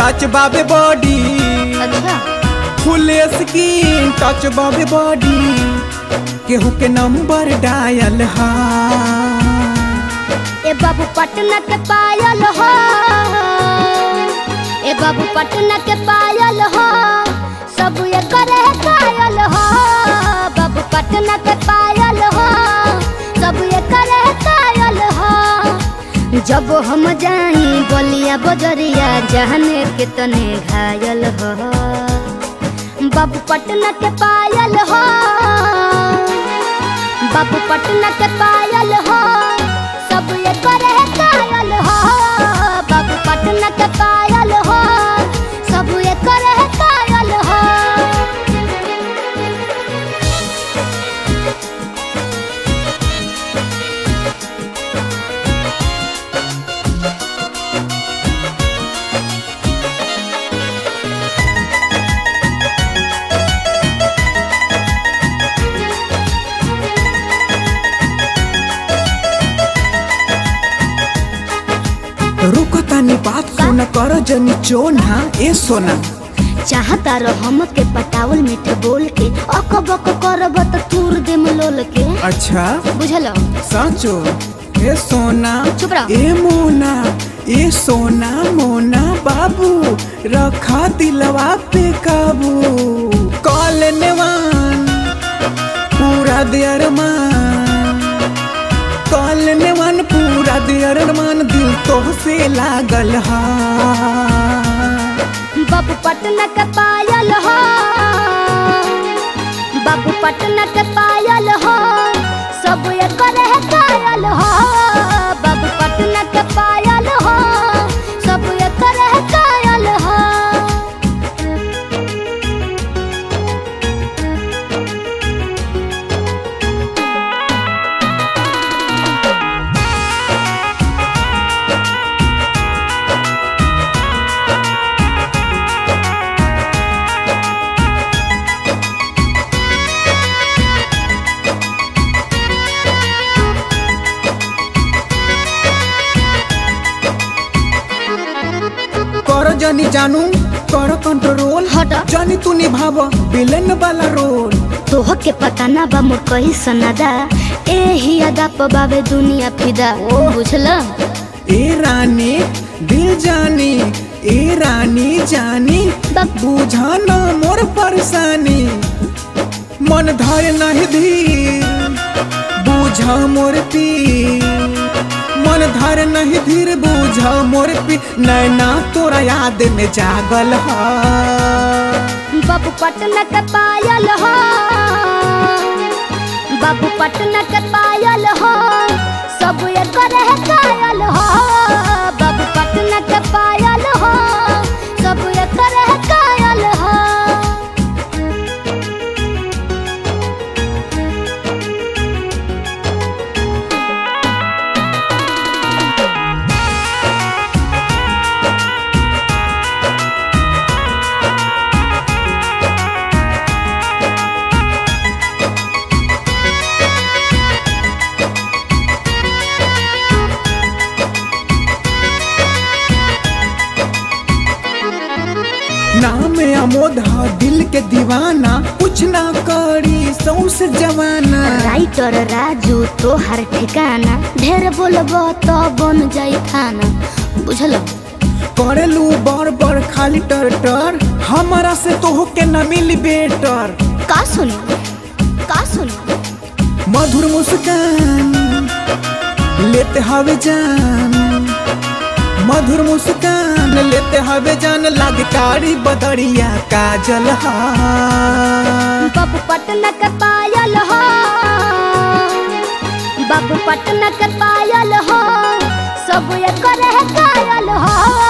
Touch बाबे body अच्छा full skin touch बाबे बॉडी केहू के नंबर डायल हा ए बाबू पटना के पायल हो ए बाबू पटना के पायल हो सब ये करे कायल हो बाबू पटना के पायल हो सब ये करे कायल हो जब हम जाई बलिया बजरिया जहने के तने घायल हो बाबू पटना के पायल हो बाबू पटना के पायल हो सब ये करे कायल हो बाबू पटना के पायल हो सब ये करे कायल हो रुको तनी बात सुन कर जनी चोना ए सोना चाहता रहो हम के पटावल मीठ बोल के अक बक करब त तूर देम लोल के अच्छा बुझलो साचो ए सोना चुप रहो। ए मोना ए सोना मोना बाबू रखा दिलवा पे काबू कॉल नेवान पूरा देर मान कॉल नेवान पूरा देर मान दिल तो से लागल हा बाबू पटना के पायल हो बाबू पटना के पायल हो सब ये करे कायल हो बाबू पटना के पायल हो सब ये करे कायल हो कर जनी जानू कर कंट्रोल हट। जानी तू निभाव विलेन वाला रोल तोह के पता ना बा मोर कही सनादा एही अदा प बावे दुनिया फिदा बुझल ए रानी दिल जानी ए रानी जानी बक- बुझाना मोर परेशानी मन धर नहीं धीर बुझा मोर पीर मन धर नहीं धीर बुझा मोर पी नैना तोरा याद में जागल हा बाबू पटना के पायल हो बाबू पटना के पायल हो सब ये करे कायल हो बाबू पटना के पायल हो सब ये करे कायल हो नाम अमोद हा दिल के दीवाना कुछ ना करी सौसे जवाना राइटर राजू तो हर ठिकाना ढेर बोलबो तो बन जाई खाना बुझल करेलू बड़ बड़ खाली टर टर हमारा से तो के न मिली बेटर का सुनी का सुनी मधुर मुस्कान लेते हवे जान मधुर मुस्कान लेते हवे जान लागे कारी बदरिया काजल हा बाबू पटना के पायल हो बाबू पटना के पायल हो सब ये करे कायल हो